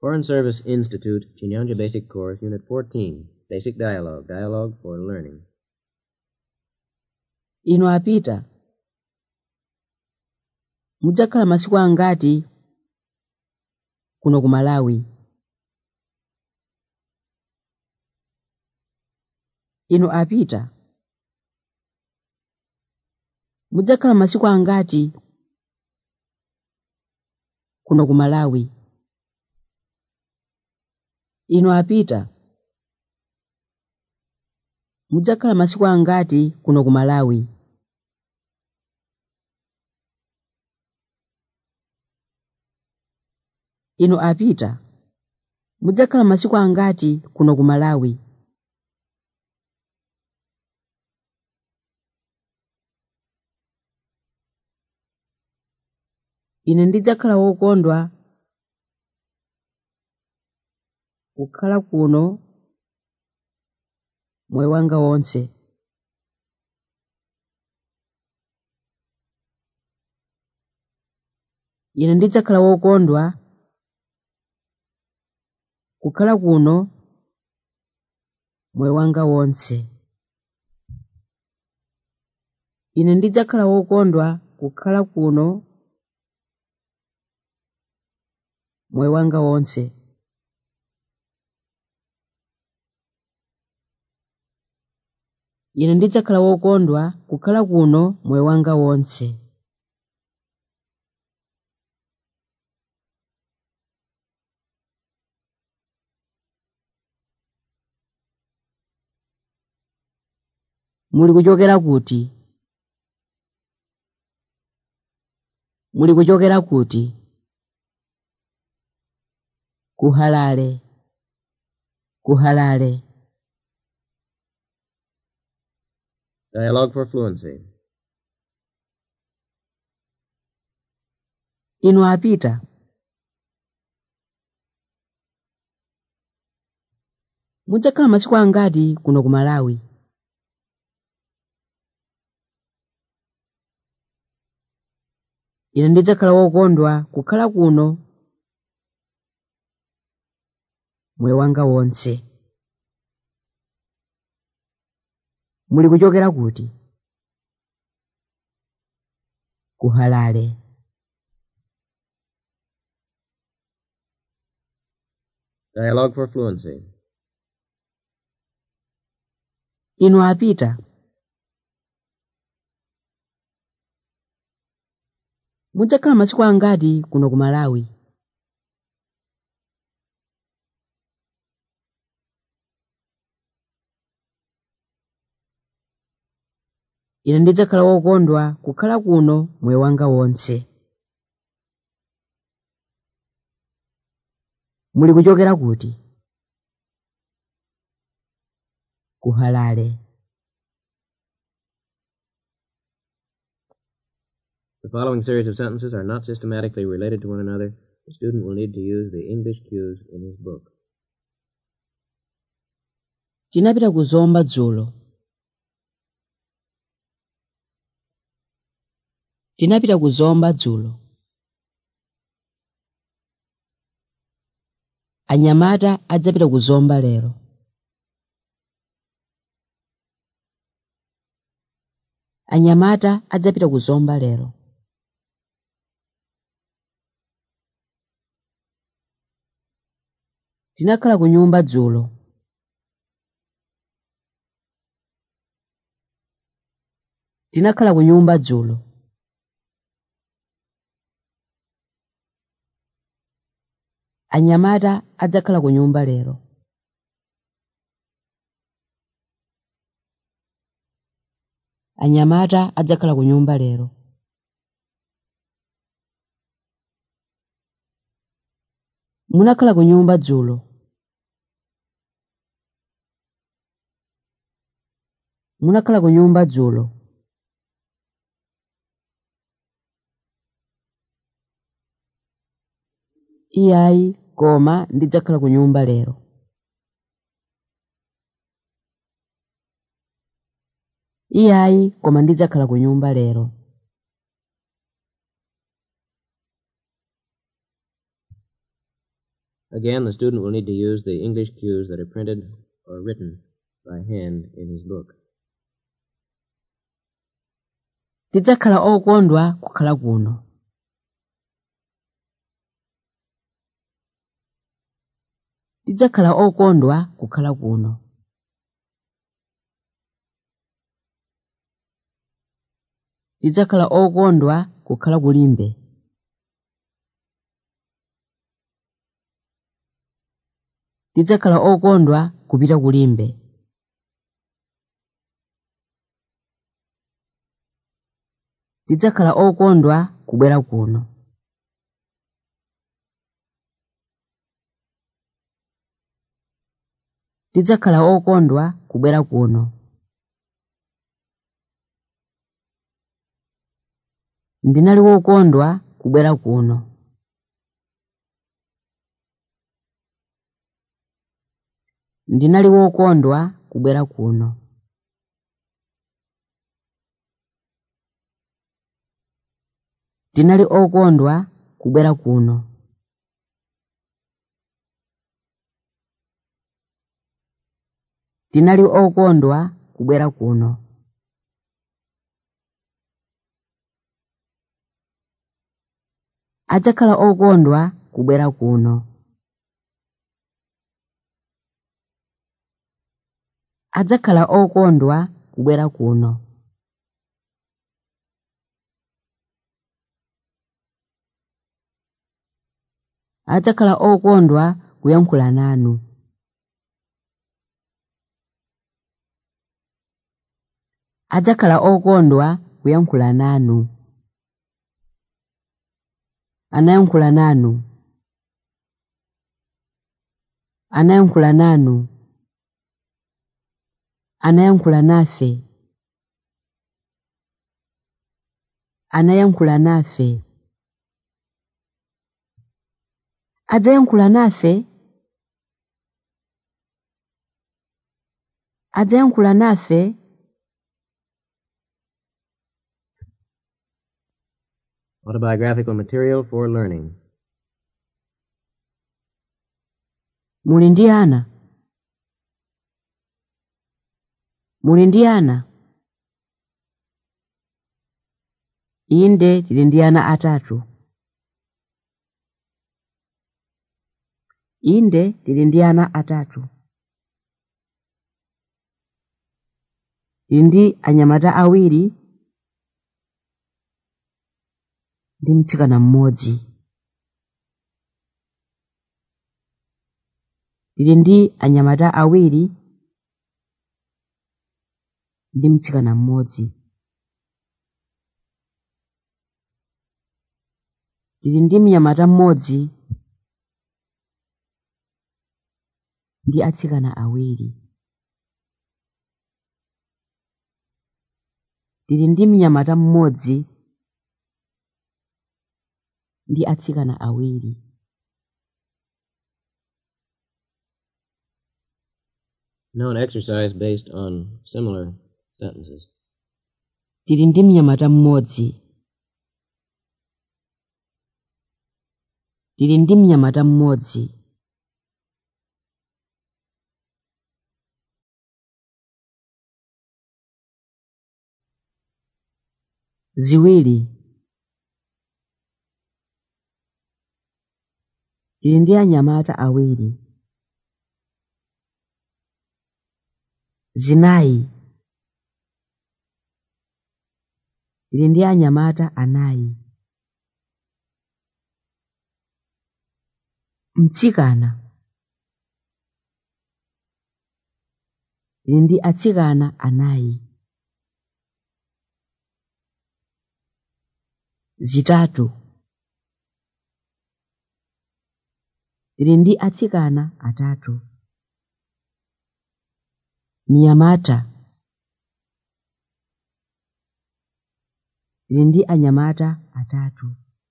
Foreign Service Institute, Chinyanja Basic Course, Unit 14, Basic Dialogue, Dialogue for Learning. inu apita mudzakhala masiku angati kuno ku malawi inu apita mudzakhala masiku angati kuno ku malawi inu apita mudzakhala masiku angati kuno ku malawi inu apita mudzakhala masiku angati kuno ku malawi ine ndidzakhala wokondwa kukhala kuno moyo wanga wonse ine ndidzakhala wokondwa kukhala kuno moyo wanga wonse ine ndidzakhala wokondwa kukhala kuno moyo wanga wonse ine ndidzakhala wokondwa kukhala kuno moyo wanga wonse muli kuchokera kuti muli kuchokera kuti kuhalale kuhalale Dialogue for Fluency. inu apita mudzakhala masiku angati kuno ku malawi ine ndidzakhala wokondwa kukhala kuno moyo wanga wonse muli kuchokera kuti kuhalale Dialogue for Fluency. inu apita mudzakhala masiku angati kuno ku malawi ine ndidzakhala wokondwa kukhala kuno moyo wanga wonse muli kuchokera kuti kuhalale The following series of sentences are not systematically related to one another. The student will need to use the English cues in his book. tinapita kuzomba dzulo tinapita kuzomba dzulo anyamata adzapita kuzomba lero anyamata adzapita kuzomba lero tinakhala ku nyumba dzulo tinakhala ku nyumba dzulo anyamata adzakhala ku nyumba lero anyamata adzakhala ku nyumba lero munakhala ku nyumba dzulo munakhala ku nyumba dzulo iyayi koma ndidzakhala ku nyumba lero iyayi koma ndidzakhala ku nyumba lero Again, the student will need to use the English cues that are printed or written by hand in his book. tidzakhala okondwa kukhala kuno tidzakhala okondwa kukhala kuno tidzakhala okondwa kukhala kulimbe tidzakhala okondwa kupita kulimbe tidzakhala okondwa kubwera kuno tidzakhala okondwa kubwera kuno ndinali wokondwa kubwera kuno ndinali wokondwa kubwera kuno ndinali okondwa kubwera kuno ndinali okondwa kubwera kuno adzakhala okondwa kubwera kuno adzakhala okondwa kubwera kuno adzakhala okondwa kuyankhula nanu adzakhala okondwa kuyankhula nanu anayankhula nanu anayankhula nanu anayankhula nafe anayankhula nafe adzayankhula nafe adzayankhula nafe Autobiographical material for learning. muli ndi ana muli ndi ana inde tili ndi ana atatu inde tili ndi ana atatu tili ndi anyamata awiri ndi mtsikana mmodzi tili ndi anyamata awiri ndi mtsikana mmodzi tili ndi mnyamata mmodzi ndi atsikana awiri tili ndi mnyamata mmodzi ndi atsikana awiri Now an exercise based on similar sentences. tili ndi mnyamata mmodzi tili ndi mnyamata mmodzi ziwiri tili ndi anyamata awiri zinayi tili ndi anyamata anayi mtsikana tili ndi atsikana anayi zitatu tili ndi atsikana atatu mnyamata tili ndi anyamata atatu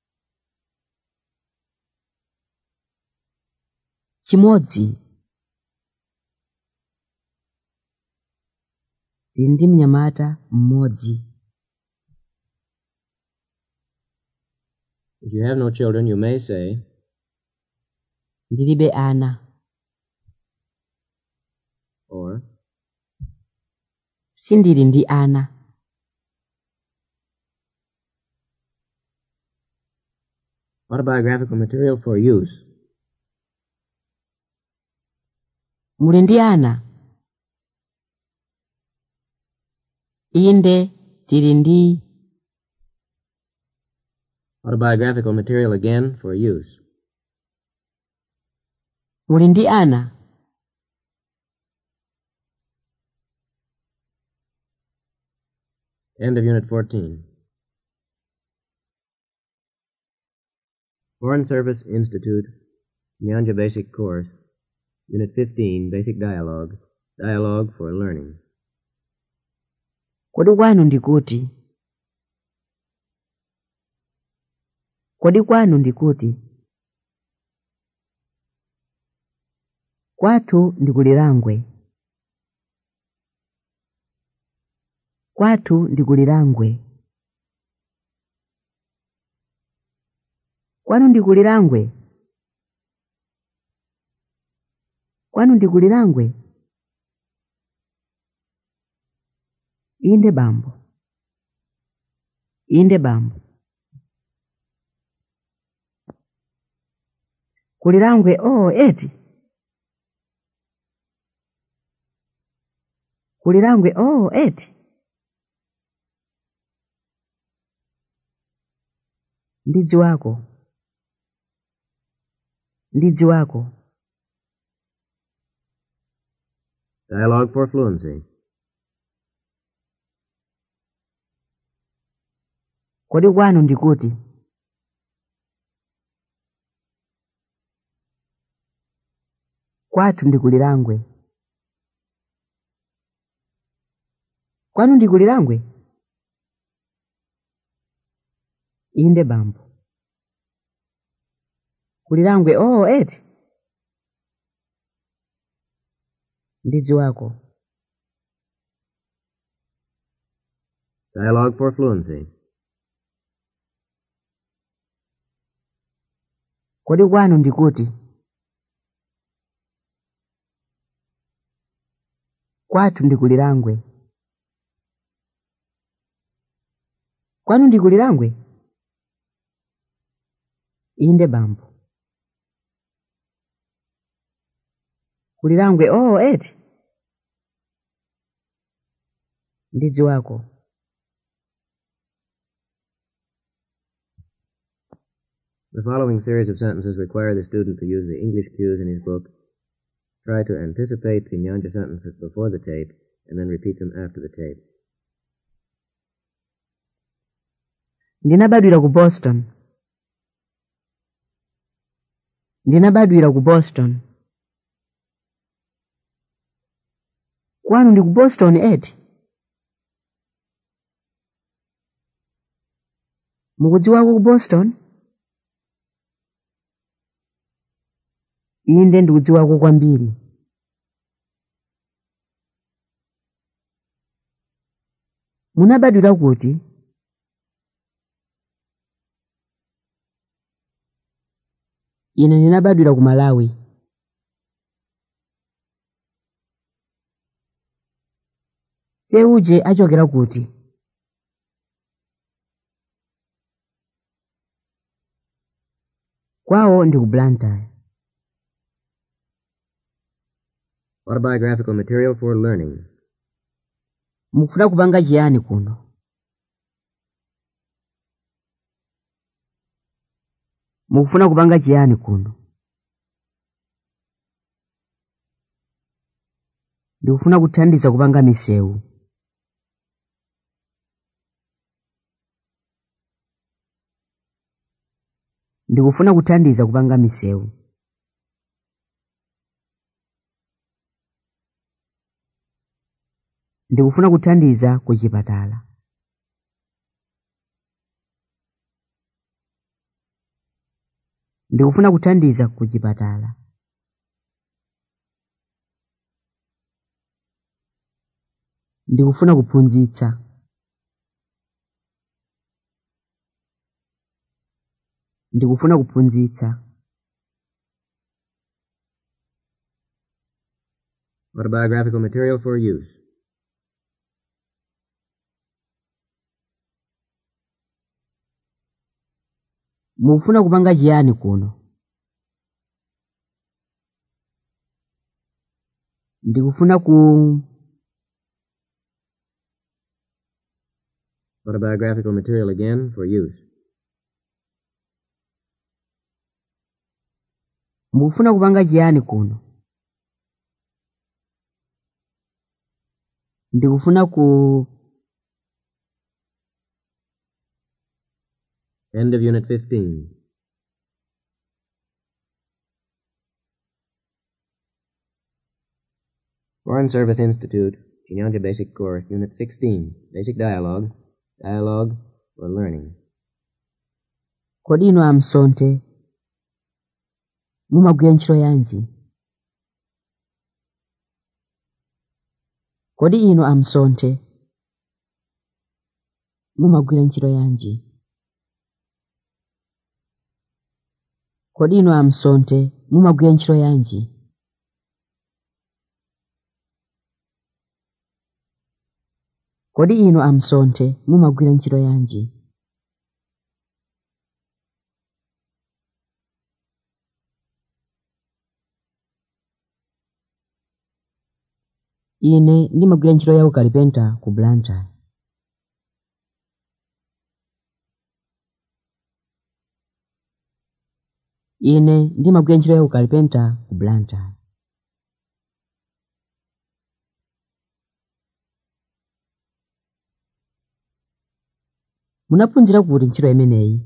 chimodzi tili ndi mnyamata mmodzi If you have no children, you may say, ndilibe ana or sindili ndi ana autobiographical material for use. muli ndi ana inde tili ndi Autobiographical material again for use. muli ndi ana End of Unit 14. Foreign Service Institute, Nyanja Basic Course, Unit 15, Basic Dialogue, Dialogue for Learning. kodi kwanu ndikuti kodi kwanu ndikuti kwathu ndikulilangwe kwathu ndikulilangwe kwanu ndikulilangwe kwanu ndikulilangwe inde bambo inde bambo kulilangwe oh eti kulilangwe oh eti ndidzi wako ndidzi wako Dialogue for Fluency. kodi kwanu ndikuti kwathu ndikulilangwe kwanu ndikulilangwe inde bambo kulilangwe oh eti ndidzi wako Dialogue for Fluency. kodi kwanu ndikuti kwathu ndikulilangwe kwanu ndikulilangwe inde bambo kulilangwe oh eti ndidzi wako The following series of sentences require the student to use the English cues in his book. Try to anticipate the Nyanja sentences before the tape and then repeat them after the tape. ndinabadwira ku boston ndinabadwira ku boston kwanu ndi ku boston eti mukudziwako ku boston inde ndikudziwako kwambiri munabadwira kuti ine ndinabadwira ku malawi seuje achokera kuti kwawo ndi ku blantyre Autobiographical material for learning. mukufuna kupanga chiyani kuno mukufuna kupanga chiyani kuno ndikufuna kuthandiza kupanga misewu ndikufuna kuthandiza kupanga misewu ndikufuna kuthandiza ku chipatala ndikufuna kuthandiza ku chipatala ndikufuna kuphunzitsa ndikufuna kuphunzitsa Autobiographical material for use. mufuna kupanga chiyani kuno ndikufuna ku Autobiographical material again for use. mukufuna kupanga chiyani kuno ndikufuna ku End of Unit 15. Foreign Service Institute, Chinyanja Basic Course, Unit 16, Basic Dialogue, Dialogue for Learning. kodi inu amsonte mumagwira ntchito yanji kodi inu amsonte mumagwira ntchito yanji kodi inu amsonte mumagwira ntchito yanji kodi inu amsonte mumagwira ntchito yanji ine ndimagwira ntchito ya ukalipenta ku blantyre ine ndimagwira ntchito ya ukalipenta ku blantyre munaphunzira kuti ntchito imeneyi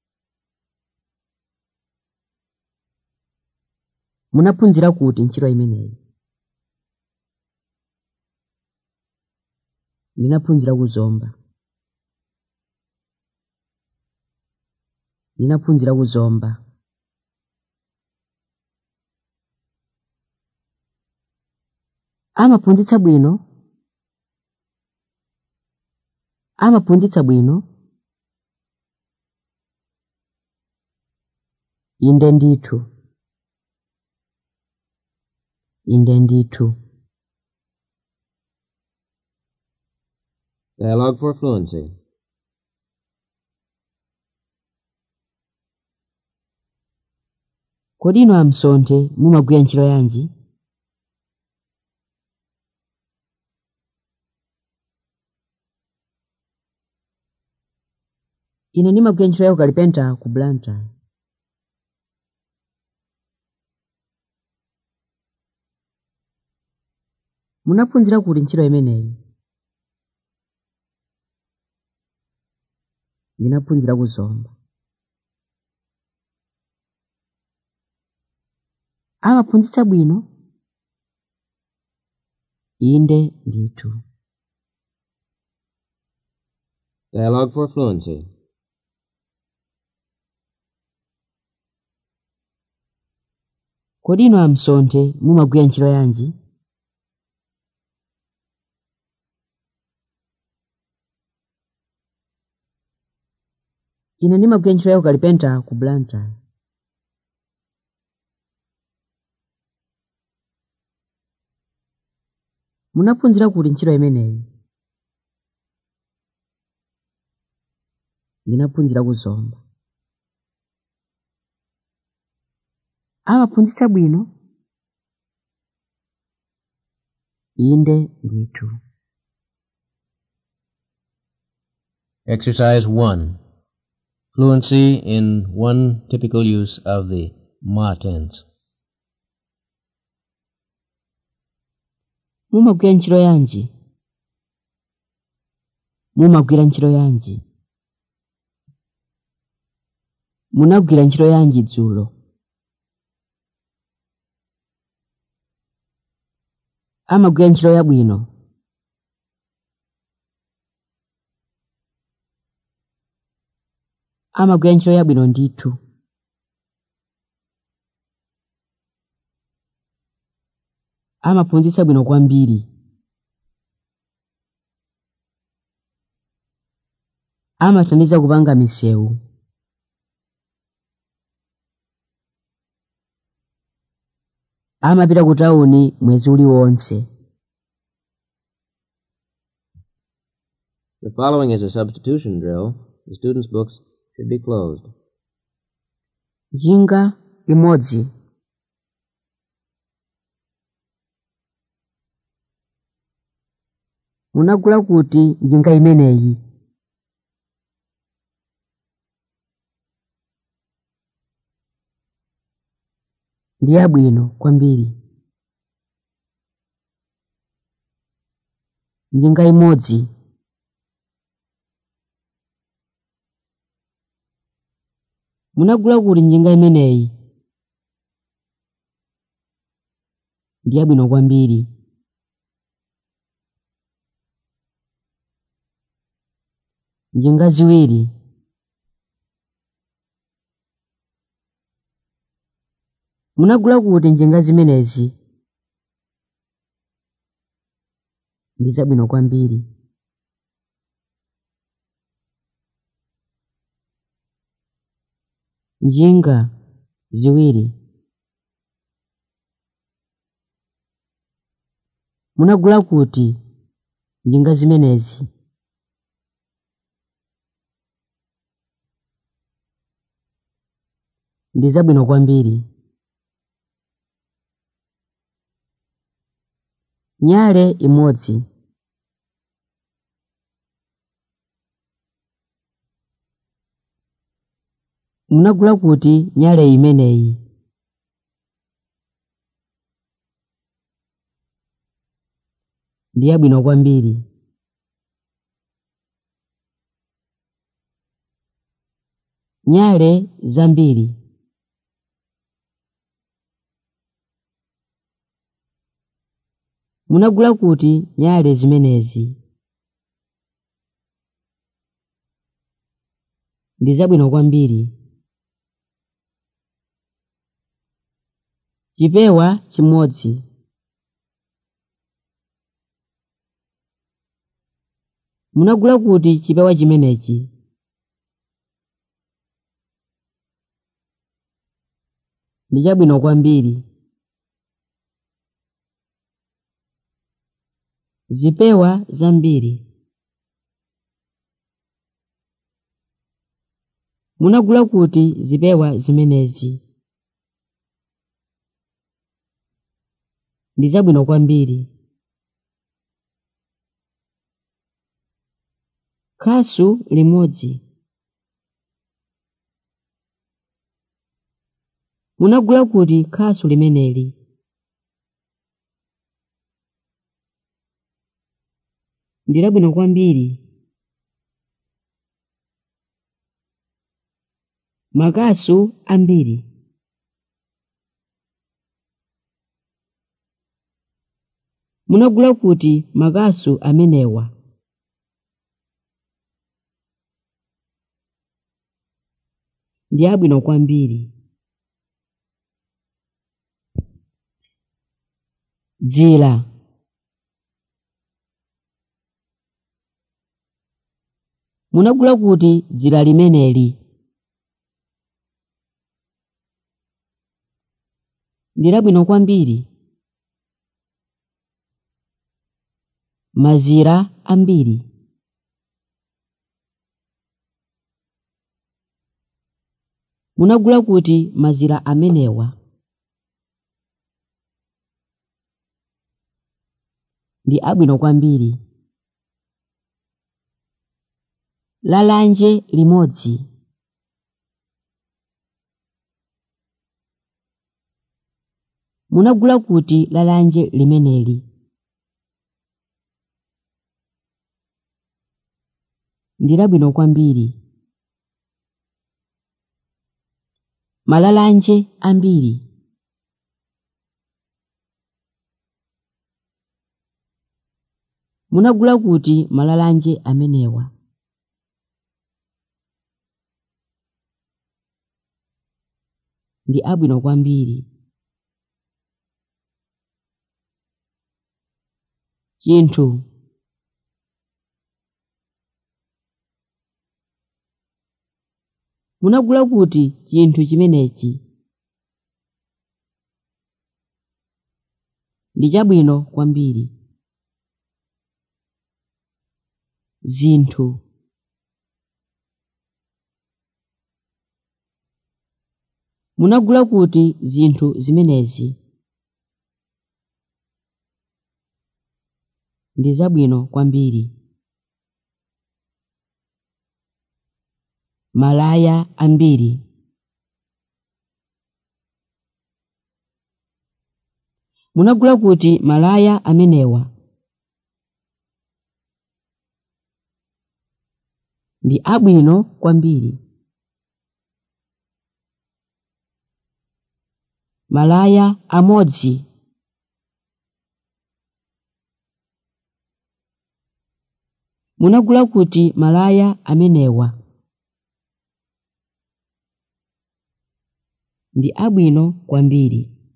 munaphunzira kuti ntchito imeneyi ndinaphunzira kuzomba ndinaphunzira kuzomba amaphunzitsa bwino amaphunzitsa bwino inde ndithu inde ndithu Dialogue for Fluency. kodi inu amsonte mumagwira ntchito yanji ine ndimagwira ntchito ya ukalipenta ku blantyre munaphunzira kuti ntchito imeneyi ndinaphunzira kuzomba amaphunzitsa bwino inde ndithu Dialogue for Fluency. kodi inu amsonte mumagwira ntchito yanji ine ndimagwira ntchito ya ukalipenta ku blantyre munaphunzira kuti ntchito imeneyi ndinaphunzira kuzomba amaphunzitsa bwino inde ndithu Exercise 1. Fluency in one typical use of the ma tense. mumagwira ntchito yanji mumagwira ntchito yanji munagwira ntchito yanji dzulo amagwira ntchito yabwino amagwira ntchito yabwino ndithu amaphunzitsa bwino kwambiri amathandiza kupanga misewu amapita ku tawuni mwezi uliwonse The following is a substitution drill. The students' books should be closed. njinga imodzi munagula kuti njinga imeneyi ndi yabwino kwambiri njinga imodzi munagula kuti njinga imeneyi ndi yabwino kwambiri njinga ziwiri munagula kuti njinga zimenezi ndi zabwino kwambiri njinga ziwiri munagula kuti njinga zimenezi ndi zabwino kwambiri nyale imodzi munagula kuti nyale imeneyi ndi yabwino kwambiri nyale zambiri munagula kuti nyale zimenezi ndi zabwino kwambiri chipewa chimodzi munagula kuti chipewa chimenechi ndi chabwino kwambiri zipewa zambiri munagula kuti zipewa zimenezi ndi zabwino kwambiri khasu limodzi munagula kuti khasu limeneli ndi labwino kwambiri makasu ambiri munagula kuti makasu amenewa ndi abwino kwambiri dzira munagula kuti dzira limeneli ndi labwino kwambiri mazira ambiri munagula kuti mazira amenewa ndi abwino kwambiri lalanje limodzi munagula kuti lalanje limeneli ndi labwino kwambiri malalanje ambiri munagula kuti malalanje amenewa ndi abwino kwambiri chinthu munagula kuti chinthu chimenechi ndi chabwino kwambiri zinthu munagula kuti zinthu zimenezi ndi zabwino kwambiri malaya ambiri munagula kuti malaya amenewa ndi abwino kwambiri malaya amodzi munagula kuti malaya amenewa ndi abwino kwambiri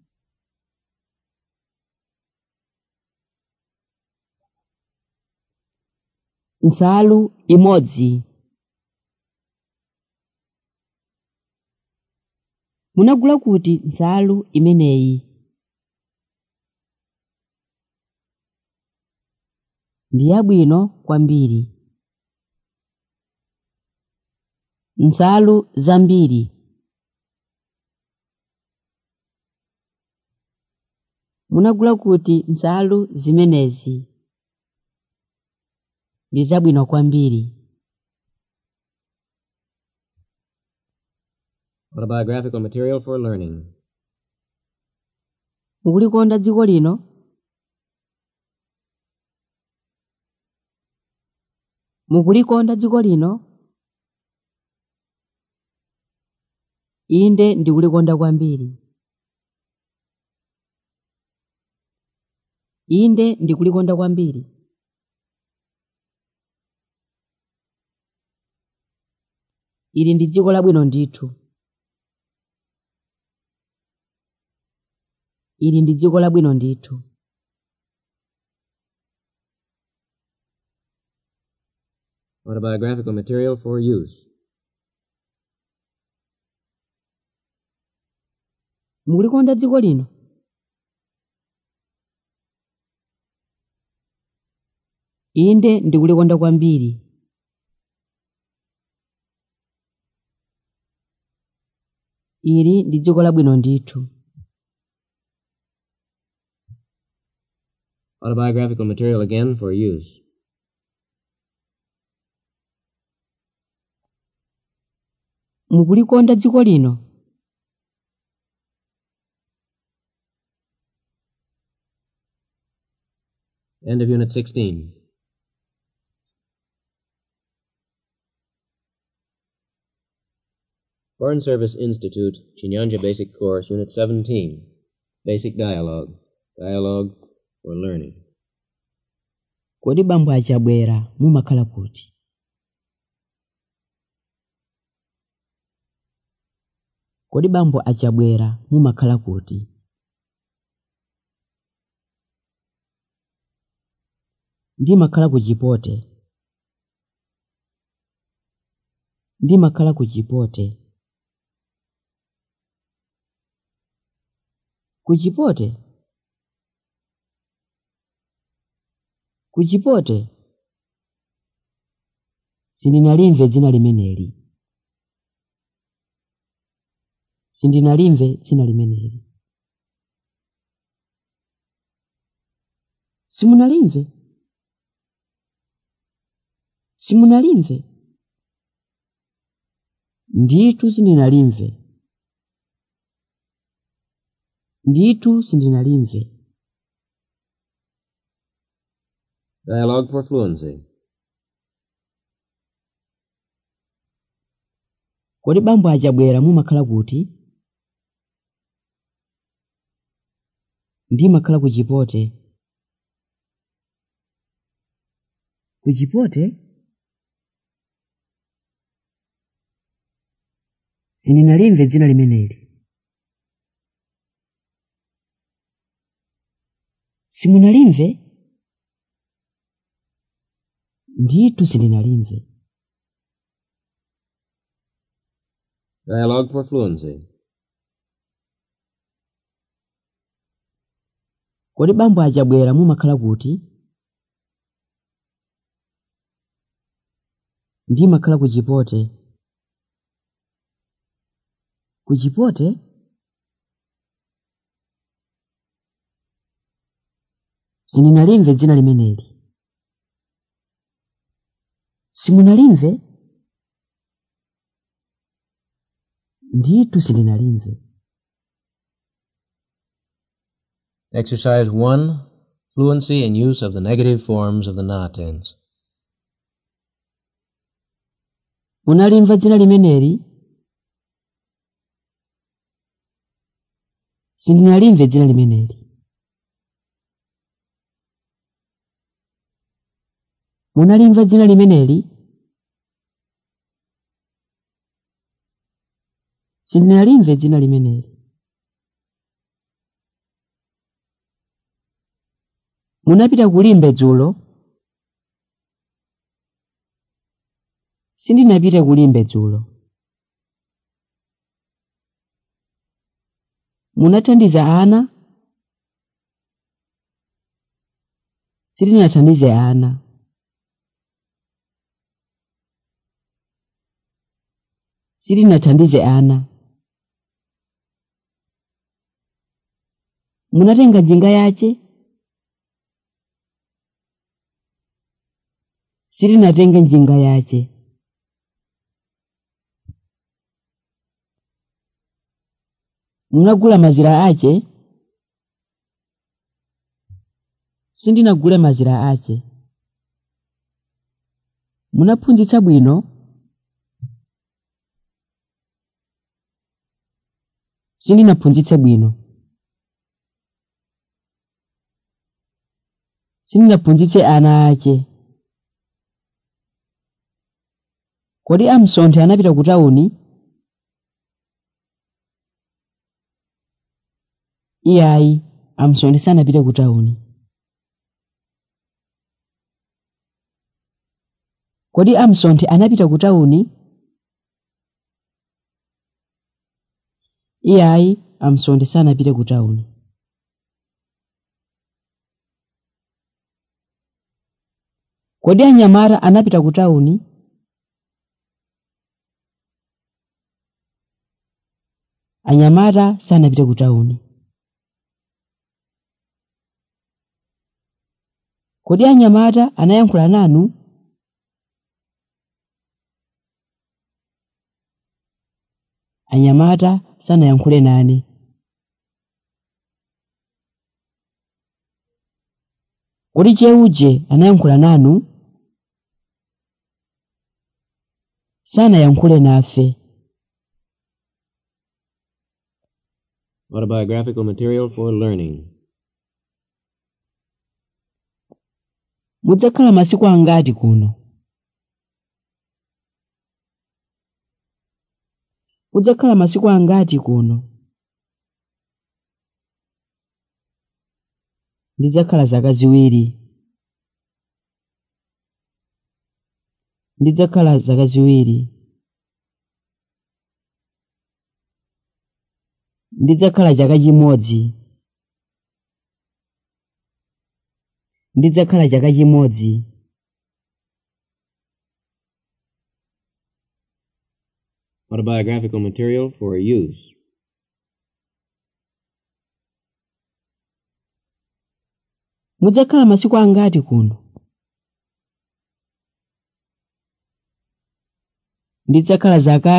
nsalu imodzi munagula kuti nsalu imeneyi ndi yabwino kwambiri nsalu zambiri munagula kuti nsalu zimenezi ndi zabwino kwambiri Autobiographical material for learning. mukulikonda dziko lino mukulikonda dziko lino inde ndikulikonda kwambiri inde ndikulikonda kwambiri ili ndi dziko labwino ndithu ili ndi dziko labwino ndithu Autobiographical material for use. mukulikonda dziko lino inde ndikulikonda kwambiri ili ndi dziko labwino ndithu Autobiographical material again for use. mukulikonda dziko lino End of Unit 16. Foreign Service Institute, Chinyanja Basic Course, Unit 17. Basic Dialogue. Dialogue for Learning. kodi bambo achabwera mumakhala kuti kodi bambo achabwera mumakhala kuti ndimakhala ku chipote ndimakhala ku chipote ku chipote ku chipote sindinalimve dzina limeneli sindinalimve dzina limeneli simunalimve simunalimve ndithu sindinalimve ndithu sindinalimve Dialogue for Fluency. kodi bambo achabwera mumakhala kuti ndimakhala ku chipote ku chipote sindinalimve dzina limeneli simunalimve ndithu sindinalimve Dialogue for Fluency. kodi bambo achabwera mumakhala kuti ndimakhala ku chipote ku chipote sindinalimve dzina limeneli simunalimve ndithu sindinalimve Exercise 1. Fluency in use of the negative forms of the na tense. munalimva dzina limeneli sindinalimve dzina limeneli munalimva dzina limeneli sindinalimve dzina limeneli munapita kulimbe dzulo sindinapite kulimbe dzulo munathandiza ana sindinathandize ana sindinathandize ana munatenga njinga yace sindinatenge njinga yace munagula mazira ace sindinagule mazira ace munaphunzitsa bwino sindinaphunzitse bwino sindinaphunzitse ana ace kodi amsonthe anapita ku tawuni iyayi amsonthe sanapite ku tawuni kodi amsonthe anapita ku tawuni iyayi amsonthe sanapite ku tawuni kodi anyamata anapita ku tawuni anyamata sanapite ku tawuni kodi anyamata anayankhula nanu anyamata sanayankhule nane kodi cheuje anayankhula nanu sanayankhule nafe Autobiographical material for learning. mudzakhala masiku angati kuno mudzakhala masiku angati kuno ndidzakhala zaka ziwiri ndidzakhala zaka ziwiri ndidzakhala chaka chimodzi ndidzakhala chaka chimodzi Autobiographical material for use. mudzakhala masiku angati kuno ndidzakhala zaka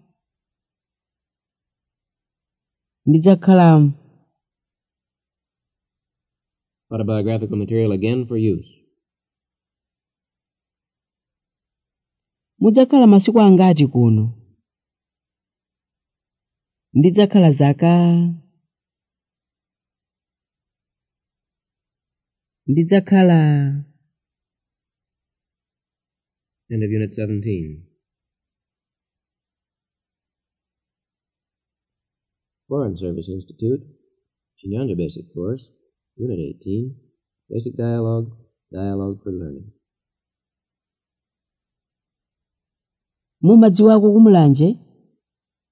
ndidzakhala Autobiographical material again for use. mudzakhala masiku angati kuno ndidzakhala zaka ndidzakhala End of Unit 17. Foreign Service Institute, Chinyanja Basic Course, Unit 18, Basic Dialogue, Dialogue for Learning. mumadziwako kumulanje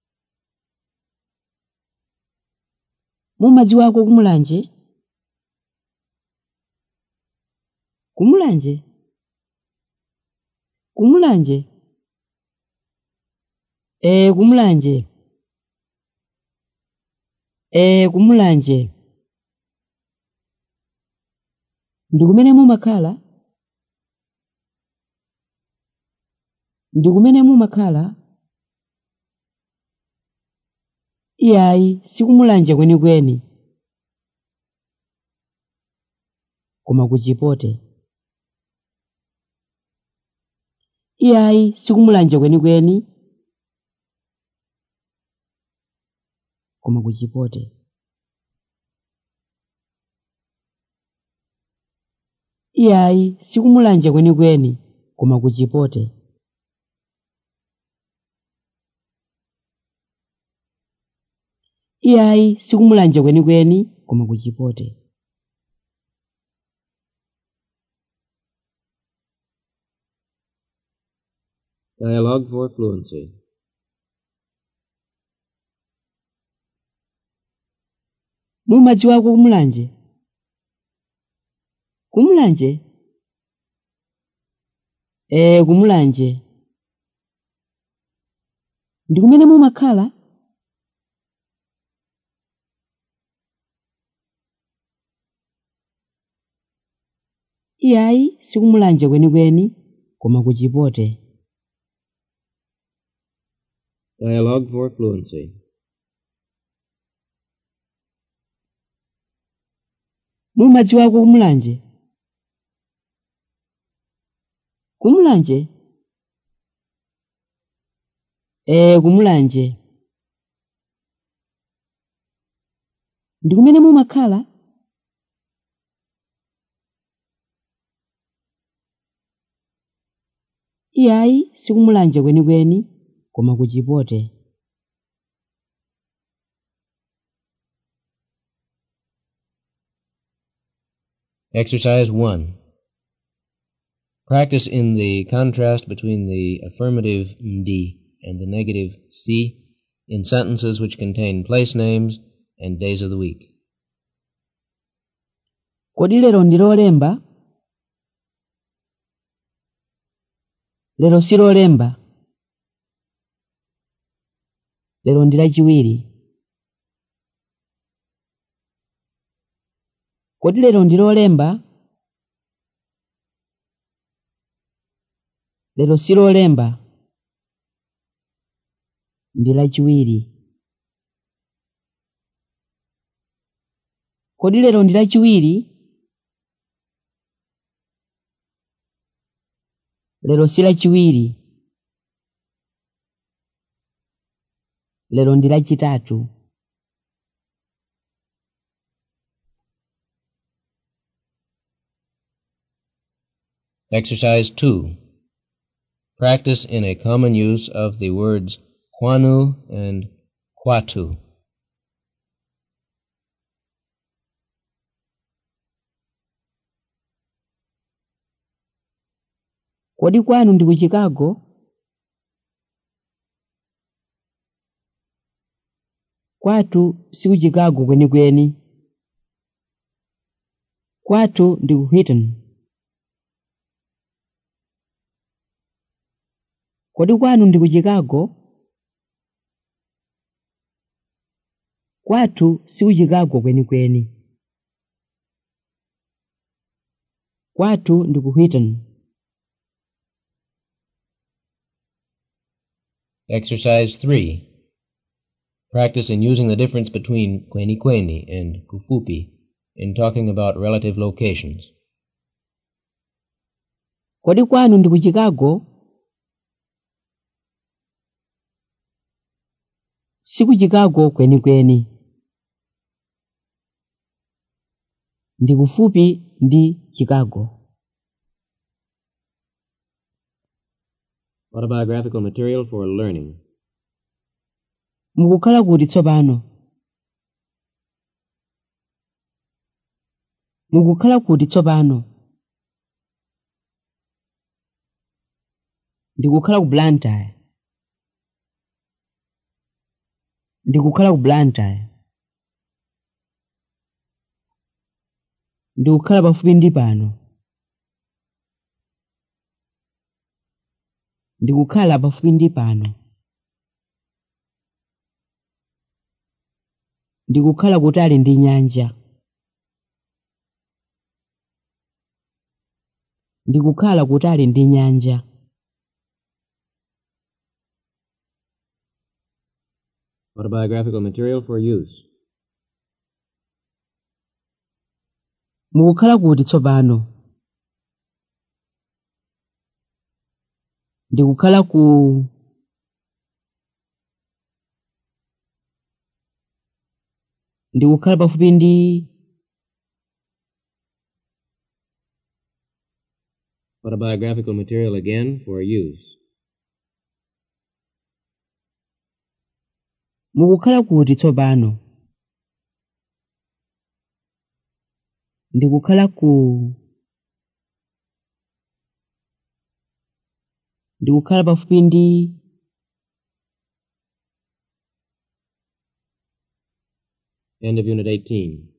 mumadziwako kumulanje kumulanje kumulanje ee kumulanje ee kumulanje ndi kumene mumakhala ndi kumene mumakhala iyayi sikumulanje kwenikweni koma kuchipote iyayi sikumulanje kwenikweni koma kuchipote iyayi sikumulanje kwenikweni koma kuchipote iyayi sikumulanje kwenikweni koma kuchipote Dialogue for fluency. mumadziwako kumulanje kumulanje ee kumulanje ndi kumene mumakhala iyayi sikumulanje kwenikweni koma kuchipote Dialogue for fluency. mumadziwako kumulanje kumulanje ee kumulanje ndi kumene mumakhala iyayi sikumulanje kwenikweni koma kuchipote Exercise 1. Practice in the contrast between the affirmative md and the negative c in sentences which contain place names and days of the week. kodi lero ndi lolemba lero si lolemba lero ndi lachiwiri kodi lero ndi lolemba lero si lolemba ndi lachiwiri kodi lero ndi lachiwiri lero si lachiwiri lero ndi lachitatu Exercise 2. Practice in a common use of the words kwanu and kwatu. kodi kwanu ndi ku chicago kwatu si ku chicago kwenikweni kwatu ndi ku Wheaton kodi kwanu ndi ku chicago kwatu si ku chicago kwenikweni kwatu ndi ku Wheaton Exercise 3. Practice in using the difference between kweni kweni and kufupi in talking about relative locations. kodi kwanu ndi ku chicago si ku chicago kwenikweni ndi kufupi ndi chicago Autobiographical material for learning. mukukhala kuti tsopano mukukhala kuti tsopano ndikukhala ku blantyre ndikukhala ku blantyre ndikukhala pafupi ndi pano ndikukhala pafupi ndi pano ndikukhala kutali ndi nyanja ndikukhala kutali ndi nyanja Autobiographical material for use. mukukhala kuti tsopano ndikukhala ku ndikukhala pafupi ndi Autobiographical material again for use. mukukhala kuti tsopano ndikukhala ku ndikukhala pafupi ndi End of Unit 18.